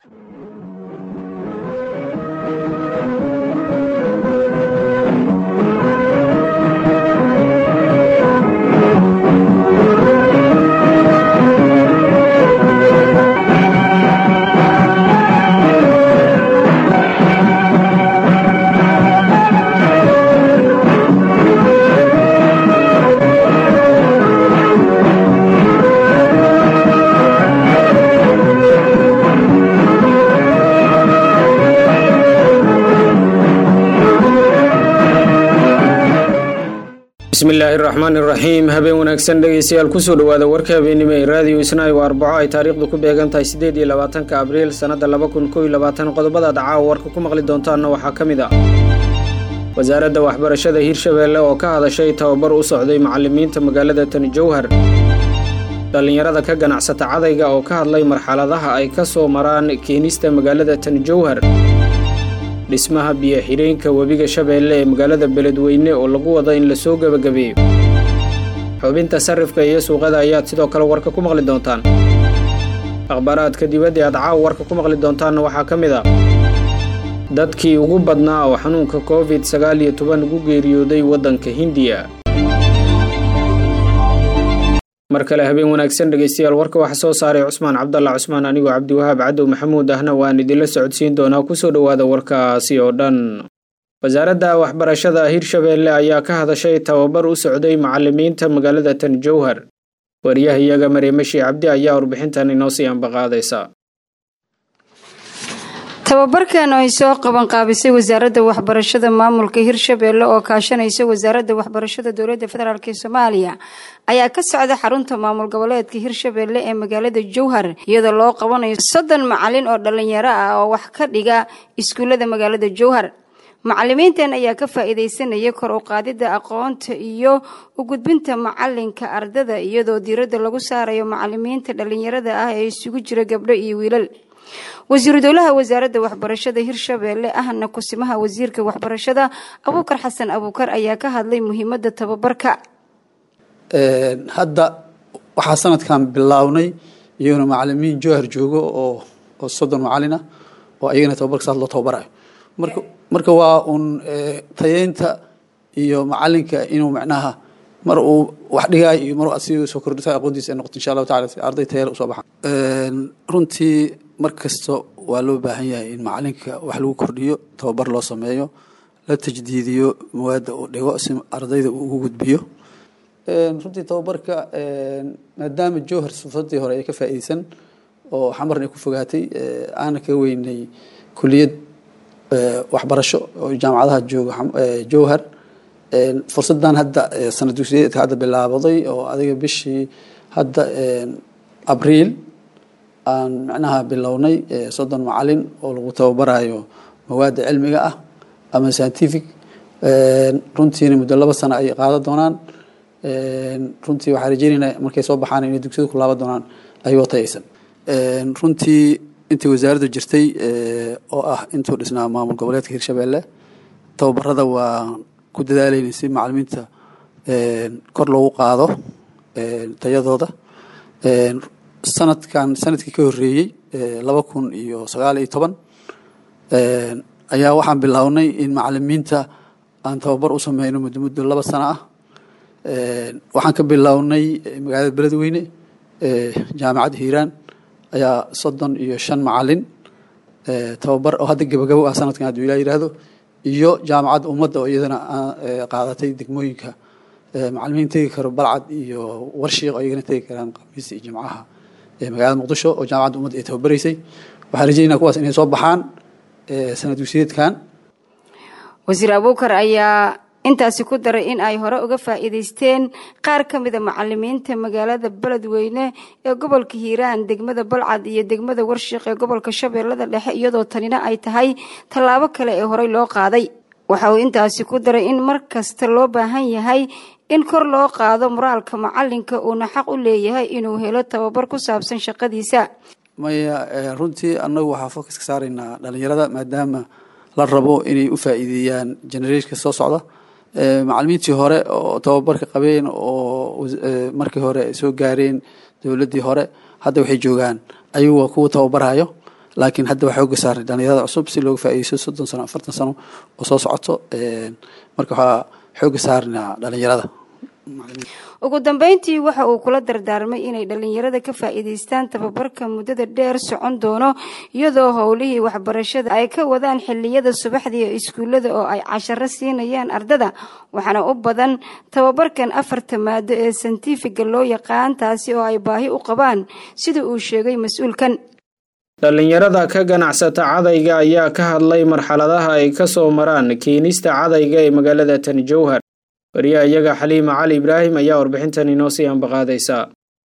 bismillaahi raxmaan iraxiim habeen wanaagsan dhegeystayaal kusoo dhowaada warka habeennimo ee raadiyo isnaayo arbaco ay taariikhdu ku beegan tahay siddeed iyo labaatanka abriil sannadda laba kun kow iyo labaatan qodobadaad caawa warka ku maqli doontaanna waxaa ka mid ah wasaaradda waxbarashada hirshabeelle oo ka hadashay tababar u socday macallimiinta magaalada tani jowhar dhallinyarada ka ganacsata cadayga oo ka hadlay marxaladaha ay ka soo maraan keenista magaalada tani jowhar dhismaha biyo-xidheenka webiga shabeelle ee magaalada beledweyne oo lagu wado in lasoo gebagabeeyo xubinta sarifka iyo suuqada ayaad sidoo kale warka ku maqli doontaan akhbaaraadka dibadda aad caawa warka ku maqli doontaanna waxaa ka mid ah dadkii ugu badnaa oo xanuunka covid sagaal iyo toban ugu geeriyooday waddanka hindiya mar kale habeen wanaagsan dhegeystayaal warka waxaa soo saaray cusmaan cabdalla cusmaan anigoo cabdiwahaab cadow maxamuud ahna waan idinla socodsiin doonaa kusoo dhowaada warkaasi oo dhan wasaaradda waxbarashada hirshabeelle ayaa ka hadashay tababar u socday macallimiinta magaalada tan jowhar wariyahayaga mareemashi cabdi ayaa warbixintan inoo sii ambaqaadaysa tababarkan oo ay soo qaban qaabisay wasaaradda waxbarashada maamulka hirshabeelle oo kaashanaysa wasaaradda waxbarashada dowladda federaalk ee soomaaliya ayaa ka socda xarunta maamul goboleedka hirshabeelle ee magaalada jowhar iyadoo loo qabanayo soddon macalin oo dhallinyaro ah oo wax ka dhiga iskuullada magaalada jowhar macalimiintan ayaa ka faa-iideysanaya kor u qaadidda aqoonta iyo u gudbinta macalinka ardada iyadoo diiradda lagu saarayo macalimiinta dhallinyarada ah ee isugu jira gabdho iyo wiilal wasiiru dowlaha wasaaradda waxbarashada hirshabeelle ahna kusimaha wasiirka waxbarashada abuukar xasan abuukar ayaa ka hadlay muhiimadda tababarka hadda waxaa sanadkan bilownay iyaguna macalimiin jowhar joogo oo oo soddon macalin ah oo ayagana tababarka saas loo tababarayo marka marka waa uun tayeynta iyo macalinka inuu macnaha mar uu wax dhigaayo iyo mar si soo kordhisa aqoontiisa ay noqoto insha allahu tacala si arday tayale usoo baxaan runtii mar kasta waa loo baahan yahay in macalinka wax lagu kordhiyo tababar loo sameeyo la tajdiidiyo mawaadda uu dhigo si ardayda uu ugu gudbiyo runtii tababarka maadaama jowhar sufadii hore ay ka faa'iideysan oo xamarna ay ku fogaatay aana ka weynay kuliyad waxbarasho oo jaamacadaha jooga jowhar fursadan hadda sanad dugsiyeedka hadda bilaabaday oo adiga bishii hadda abriil aan macnaha bilownay soddon macalin oo lagu tababarayo mawaadda cilmiga ah ama scientific runtiina muddo laba sano ay qaadan doonaan runtii waxaa rajeynaynaa markay soo baxaan inay dugsiyada ku laaban doonaan ayagoo tayaysan runtii intii wasaaraddu jirtay oo ah intuu dhisnaa maamul goboleedka hirshabeelle tababarada waa ku dadaalayna si macalimiinta kor loogu qaado tayadooda sanadkan sanadkii ka horeeyey laba kun iyo sagaal iyo toban ayaa waxaan bilownay in macalimiinta aan tababar u sameyno muddo muddo laba sano ah waxaan ka bilownay magaalada beledweyne jaamacadda hiiraan ayaa soddon iyo shan macalin tababar oo hadda gebagabo ah sanadkan hadduu ilaa yihahdo iyo jaamacadda ummadda oo iyadana qaadatay degmooyinka macalimiin tegi karo balcad iyo warshiiq oo iyagana tegi karaan khamiista iyo jimcaha magaalada muqdisho oo jaamacadda ummadda ay tababaraysay waxaan rajeynaa kuwaas inay soo baxaan sanad dugsiyeedkan wasiir abuukar ayaa intaasi ku daray in ay hore uga faa'iidaysteen qaar ka mida macalimiinta magaalada beledweyne ee gobolka hiiraan degmada balcad iyo degmada warshiiq ee gobolka shabeellada dhexe iyadoo tanina ay tahay tallaabo kale ee horey loo qaaday waxa uu intaasi ku daray in mar kasta loo baahan yahay in kor loo qaado moraalka macalinka uuna xaq u leeyahay inuu helo tababar ku saabsan shaqadiisa maya runtii annagu waxaa focus ka saaraynaa dhalinyarada maadaama la rabo inay u faa'iideeyaan generationka soo socda macalimiintii hore oo tababarka qabeen oo markii hore ay soo gaareen dowladdii hore hadda waxay joogaan ayagu waa kuwa tababarayo laakiin hadda waxaa oga saaray dhalinyarada cusub si looga faa'iideysto soddon sano afartan sano oo soo socoto marka waxaa xooga saarnaa dhalinyarada ugu dambeyntii waxa uu kula dardaarmay inay dhalinyarada ka faa'iidaystaan tababarka muddada dheer socon doono iyadoo howlihii waxbarashada ay ka wadaan xiliyada subaxdii ee iskuullada oo ay casharo siinayaan ardada waxaana u badan tababarkan afarta maado ee santifiga loo yaqaan taasi oo ay baahi u qabaan sida uu sheegay mas-uulkan dhallinyarada ka ganacsata cadayga ayaa ka hadlay marxaladaha ay ka soo maraan keenista cadayga ee magaalada tani jowhar wariyaha iyaga xaliima cali ibraahim ayaa warbixintan inoo sii ambaqaadaysaa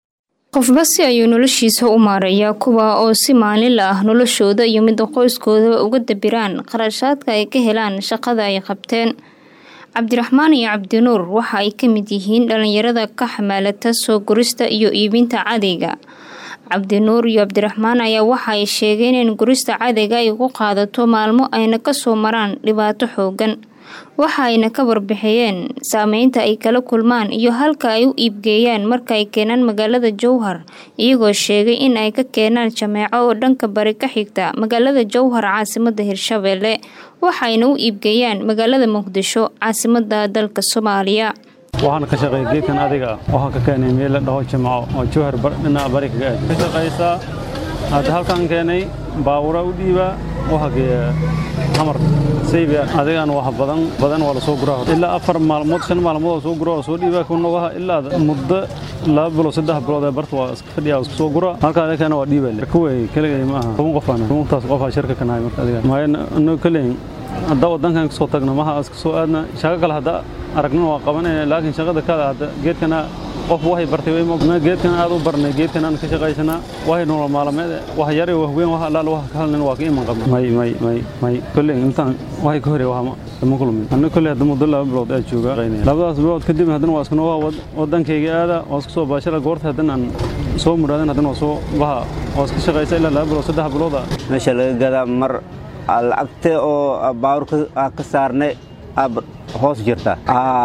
qofba si ayuu noloshiisa u maarayaa kuwa oo si maalinla ah noloshooda iyo midda qoyskoodaba uga dabiraan qarashaadka ay ka helaan shaqada ay qabteen cabdiraxmaan iyo cabdinuur waxa ay ka mid yihiin dhalinyarada ka xamaalata soo gurista iyo iibinta cadayga cabdinuur iyo cabdiraxmaan ayaa waxa ay sheegeen in gurista cadayga ay ku qaadato maalmo ayna kasoo maraan dhibaato xoogan waxa ayna ka warbixiyeen saameynta ay kala kulmaan iyo halka ay u iibgeeyaan marka ay keenaan magaalada jowhar iyagoo sheegay in ay ka keenaan jameeco oo dhanka bari ka xigta magaalada jowhar caasimada hirshabeelle waxayna u iibgeeyaan magaalada muqdisho caasimada dalka soomaaliya waxaan ka shaqeeya geedkan adiga ah waxaan ka keenay meel la dhaho jimco oo jowhar dhinaca bari kaga aad ka shaqaysaa hadda halkaan keenay baawura u dhiibaa waxa geeya hamar saybiya adigaan wax badan badan waa la soo guraa ilaa afar maalmood shan maalmood oo soo gura oo soo dhiibaa kuna waha ilaa muddo laba bilood saddex bilood ee barta waa iska fadhiya isku soo gura halkaa adikana waa dhiibaa kuway keligay ma aha toban qof aan tobantaas qof aa shirka ka nahay marka adiga maayo anoo kaleyn hadda wadankan kasoo tagno maha iska soo aadna shaqo kale hadda aragnina waa qabanayna laakiin shaqada kale hadda geedkana qof waxay bartay way moogna geedkan aad u barnay geedkan aan ka shaqaysanaa waxay nolol maalmeed wax yare wax weyn wax allaal wax ka halnin waa ka iman qabna may may may may kolley intaan waxay ka horey wax ma kulmin anna kolley hadda muddo laba bilood aad jooga labadaas bilood kadib haddana waa iskuna waa wadankayga aada waa isku soo baashara goorta haddana aan soo muraadan haddana waa soo baha waa iska shaqaysa ilaa laba bilood saddex bilooda meesha laga gadaa mar lacagta oo baawur ka saarnay hoos jirta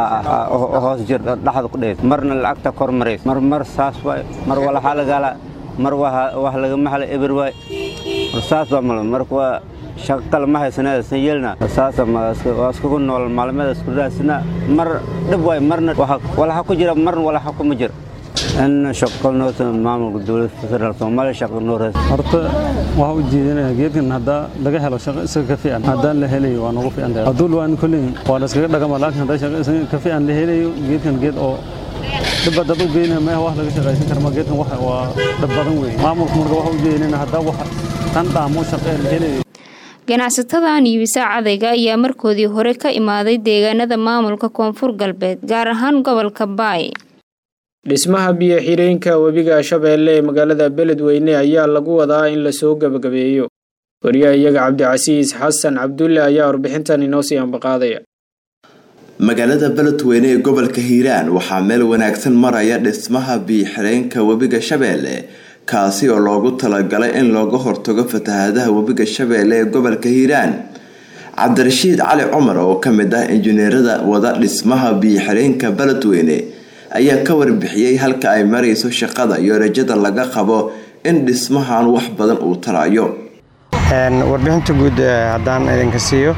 hoos jirta dhaxda ku dhees marna lacagta kor marays mar mar saas waay mar walaxa lagala mar wax lagama hela eber waay mar saas baa mal marka waa shaqo kale ma haysanaa san yeelna saasa waa iskugu nool maalmeeda isku raasina mar dhib waay marna walaxa ku jira marna walaxa kuma jira in shaqo noota maamulka dowladda federaalk soomaaliya shaqo noo raas horta waxaa u jeedinaya geedkan haddaa laga helo shaqo isaga ka fiican haddaan la helayo waa nagu fiican tahay hadduu luwaan kolley waa la iskaga dhagama laakiin haddaa shaqo isaga ka fiican la helayo geedkan geed oo dhibba dad u geynaya meeha wax laga shaqaysan karma geedkan wax waa dhib badan weeye maamulka marka waxa u jeedinayna haddaa wax tan dhaamo shaqo la helayo ganacsatadan iibisa cadayga ayaa markoodii hore ka imaaday deegaanada maamulka koonfur galbeed gaar ahaan gobolka baay dhismaha biyo xireenka webiga shabeelle ee magaalada beledweyne ayaa lagu wadaa in lasoo gebagabeeyo wariyaha iyaga cabdicasiis xasan cabdulle ayaa warbixintan inoo sii ambaqaadaya magaalada beledweyne ee gobolka hiiraan waxaa meel wanaagsan maraya dhismaha biyo xireenka webiga shabeelle kaasi oo loogu talagalay in looga hortago fatahaadaha webiga shabeelle ee gobolka hiiraan cabdirashiid cali cumar oo ka mid ah injineerada wada dhismaha biyo xireenka beledweyne ayaa ka warbixiyey halka ay marayso shaqada iyo rajada laga qabo in dhismahan wax badan uu tarayo warbixinta guud haddaan idinka siiyo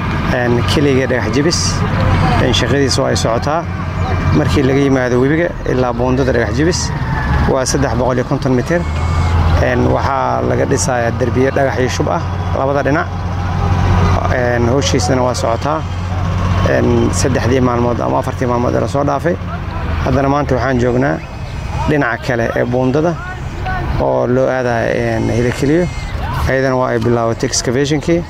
keliga dhagax jibis shaqadiisa ay socotaa markii laga yimaado webiga ilaa buundada dhagax jibis waa mitir waxaa laga dhisayaa derbiye dhagax iyo shub ah labada dhinac howshiisana waa socotaa saddexdii maalmood ama afartii maalmood ee lasoo dhaafay haddana maanta waxaan joognaa dhinaca kale ee buundada oo loo aadaya hilakeliyo ayadana waa ay bilaabatay excavationkii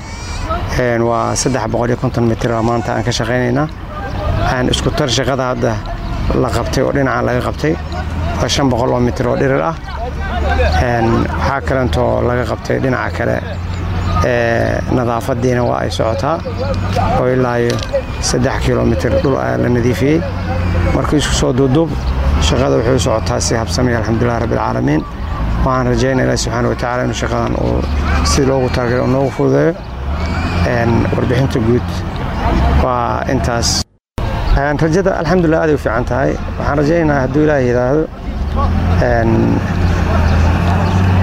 waa mitir maanta aan ka shaqaynaynaa isku tar shaqada hadda la qabtay oo dhinaca laga qabtay waa shan boqol oo mitir oo dhirir ah waxaa kalentoo laga qabtay dhinaca kale nadaafadiina waa ay socotaa oo ilaayo saddex kilomitir dhul la nadiifiyey marka isku soo duuduub shaqada wuxuu socotaa si habsamay alxamdulilah rabbilcaalamiin waxaan rajaynaa ilahi subxaana watacaala inuu shaqadan uu si loogu talagalay uu noogu fududeeyo warbixinta guud waa intaas rajada alxamdulilah aaday u fiican tahay waxaan rajaynaynaa hadduu ilaahay yidhaahdo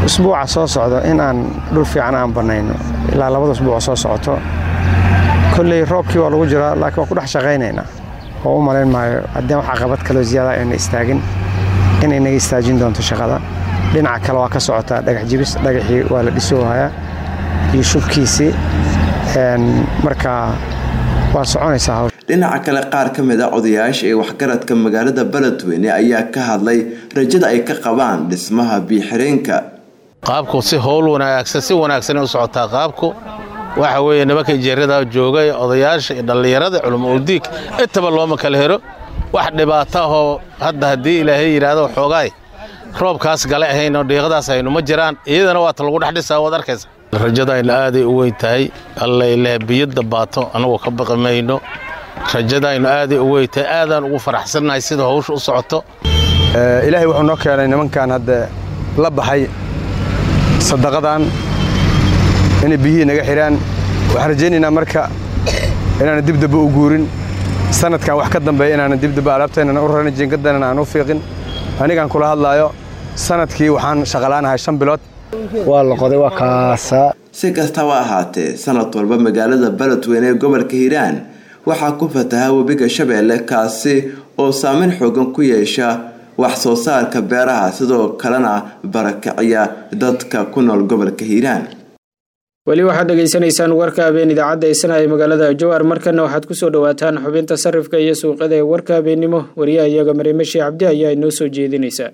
usbuuca soo socdo in aan dhul fiican aan bannayno ilaa labada usbuuc soo socoto kolley roobkii waa lagu jiraa laakiin waa ku dhex shaqaynaynaa oo u malayn maayo haddii wax caqabad kaloo ziyaada ayna istaagin inay naga istaajin doonto shaqada dhinaca kale waa ka socotaa dhagax jibis dhagaxii waa la dhisoohayaa iyo shubkiisii marka waa soconaysaa hawsha dhinaca kale qaar ka mid a odayaasha ee waxgaradka magaalada beledweyne ayaa ka hadlay rajada ay ka qabaan dhismaha biixireenka qaabku si howl wanaagsan si wanaagsan u socotaa qaabku waxa weeye nimanka injeerada joogay odayaasha iyo dhallinyarada culamo uldiig intaba looma kala hero wax dhibaato ahoo hadda haddii ilaahay yidhaahdo xoogaay roobkaas gale ahaynoo dhiiqadaas aynu ma jiraan iyadana waata lagu dhex dhisaa waad arkaysa rajadayna aaday u weyn tahay allaileh biyadda baato annagu ka baqi mayno rajadaynu aaday u weyn tahay aadaan ugu faraxsannahay sida hawsha u socoto ilaahay wuxuu noo keenay nimankan hadda la baxay sadaqadan inay biyihii naga xidhaan waxaan rajaynaynaa marka inaana dibdaba u guurin sanadkan wax ka dambeeya inaana dibdaba alaabtaynan u raran jiingadana aan u fiiqin anigaan kula hadlaayo sanadkii waxaan shaqalaanahay shan bilood waa la qoday waa kaasaa si kastaba ahaatee sanad walba magaalada beledweyne ee gobolka hiiraan waxaa ku fataha webiga shabeelle kaasi oo saameyn xoogan ku yeesha wax soo saarka beeraha sidoo kalena barakiciya dadka ku nool gobolka hiiraan weli waxaad dhegaysanaysaan warka habeen idaacadda eysana ee magaalada jowhar markana waxaad kusoo dhawaataan xubinta sarifka iyo suuqada ee warka habeennimo wariyaha iyaga mariimeshi cabdi ayaa inoo soo jeedinaysa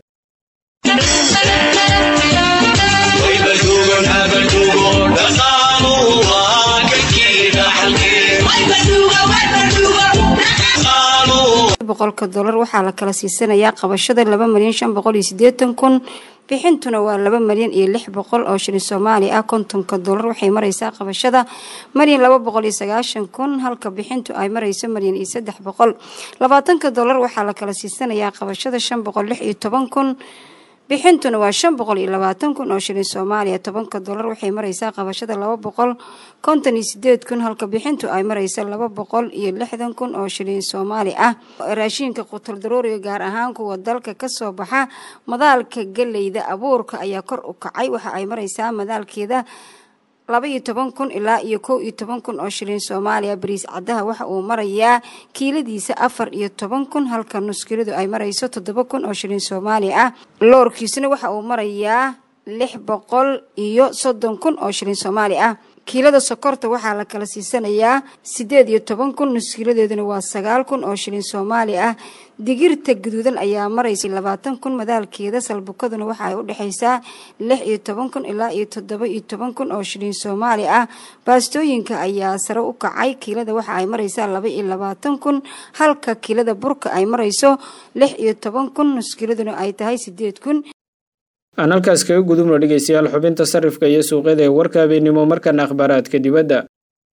boqolka dolar waxaa la kala siisanayaa qabashada laba malyan shan boqol iyo sideetan kun bixintuna waa laba malyan iyo lix boqol oo shilin soomaali ah kontonka dolar waxay mareysaa qabashada malyan laba boqol iyo sagaashan kun halka bixintu ay mareyso malyan iyo saddex boqol labaatanka dolar waxaa la kala siisanayaa qabashada shan boqol lix iyo toban kun bixintuna waa shan boqol iyo labaatan kun oo shilin soomaaliya tobanka dolar waxay mareysaa qabashada laba boqol konton iyo sideed kun halka bixintu ay mareysa laba boqol iyo lixdan kun oo shilin soomaali ah raashiinka qutul daruuriga gaar ahaan kuwa dalka kasoo baxa madaalka galeyda abuurka ayaa kor u kacay waxa ay mareysaa madaalkeeda laba iyo toban kun ilaa iyo kow iyo toban kun oo shilin soomaaliya bariis caddaha waxa uu marayaa kiiladiisa afar iyo toban kun halka nuskiladu ay marayso toddoba kun oo shilin soomaaliya ah loorkiisuna waxa uu marayaa lix boqol iyo soddon kun oo shilin soomaali ah kiilada sokorta waxaa la kala siisanayaa siddeed iyo toban kun nuskiiladeeduna waa sagaal kun oo shilin soomaali ah digirta guduudan ayaa maraysa labaatan kun madaalkeeda salbukaduna waxa ay u dhexaysaa lix iyo toban kun ilaa iyo toddoba iyo toban kun oo shilin soomaali ah baastooyinka ayaa sare u kacay kiilada waxa ay maraysaa laba iyo labaatan kun halka kiilada burka ay marayso lix iyo toban kun nuskiiladuna ay tahay siddeed kun aan halkaas kaga gudubno dhegeystayaal xubinta sarifka iyo suuqyada ee warka habeennimo markana akhbaaraadka dibadda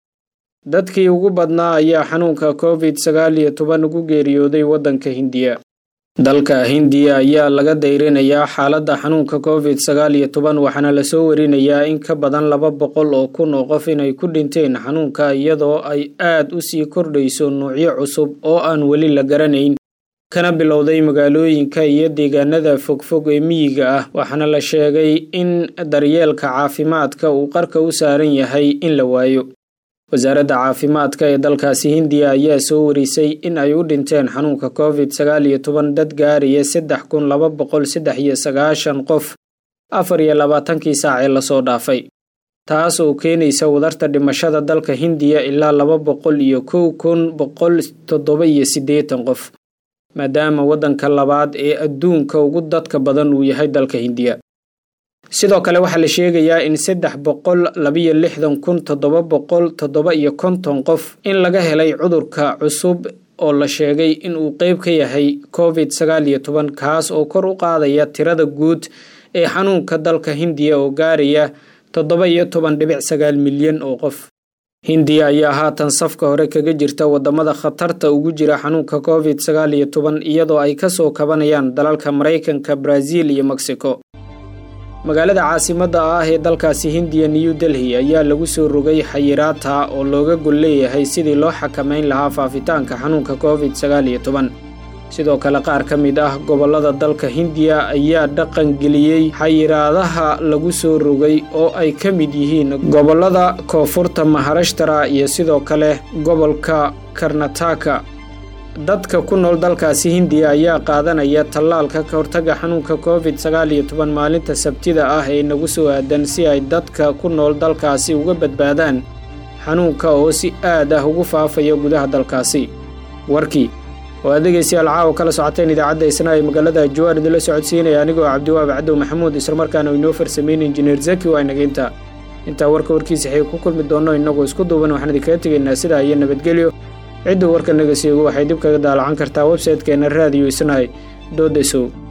dadkii ugu badnaa ayaa xanuunka covid sagaal iyo toban ugu geeriyooday waddanka hindiya dalka hindiya ayaa laga dayrinayaa xaaladda xanuunka covid sagaal iyo toban waxaana lasoo warinayaa in ka badan laba boqol oo kun oo qof inay ku dhinteen xanuunka iyadoo ay aad u sii kordhayso nuucyo cusub oo aan weli la garanayn kana bilowday magaalooyinka iyo deegaanada fogfog ee miyiga ah waxaana la sheegay in daryeelka caafimaadka uu qarka u saaran yahay in la waayo wasaaradda caafimaadka ee dalkaasi hindiya ayaa soo warisay in ay u dhinteen xanuunka covid sagaal iyo toban dad gaaraya saddex kun laba boqol saddex iyo sagaashan qof afar iyo labaatankii saac ee lasoo dhaafay taas oo keenaysa wadarta dhimashada dalka hindiya ilaa laba boqol iyo kow kun boqol toddoba iyo siddeetan qof maadaama waddanka labaad ee adduunka ugu dadka badan uu yahay dalka hindiya sidoo kale waxaa la sheegayaa in saddex boqol labiyo lixdan kun toddoba boqol toddoba iyo konton qof in laga helay cudurka cusub oo la sheegay in uu qeyb ka yahay covid sagaal iyo toban kaas oo kor u qaadaya tirada guud ee xanuunka dalka hindiya oo gaaraya toddoba iyo toban dhibic sagaal milyan oo qof hindiya ayaa haatan safka hore kaga jirta wadamada khatarta ugu jira xanuunka covid sagaal iyo toban iyadoo ay kasoo kabanayaan dalalka maraykanka brazil iyo mexico magaalada caasimadda ah ee dalkaasi hindiya new delhi ayaa lagu soo rogay xayiraata oo looga gol leeyahay sidii loo xakameyn lahaa faafitaanka xanuunka covid sagaal iyo toban sidoo kale qaar ka mid ah gobollada dalka hindiya ayaa dhaqangeliyey xayiraadaha lagu soo rogay oo ay ka mid yihiin gobollada koonfurta maharashtara iyo sidoo kale gobolka karnataka dadka ku nool dalkaasi hindiya ayaa qaadanaya tallaalka ka hortaga xanuunka covid sagaal iyo toban maalinta sabtida ah ee nagu soo aadan si ay dadka ku nool dalkaasi uga badbaadaan xanuunka oo si aad ah ugu faafaya gudaha dalkaasi warkii oo aad dhegaystayaal caawa kala socoteen idaacadda isna ee magaalada jawaar idinla socodsiinaya anigoo cabdiwaab cabdow maxamuud islamarkaana inoo farsameyn injineer zaki waa inageynta intaa warka warkiisa xig ku kulmi doonno innagoo isku duuban waxaan idinkaga tegaynaa sidaa iyo nabadgelyo cidduu warka naga seego waxay dib kaga daalacan kartaa websaytekeenna raadiyo isnahay doodesow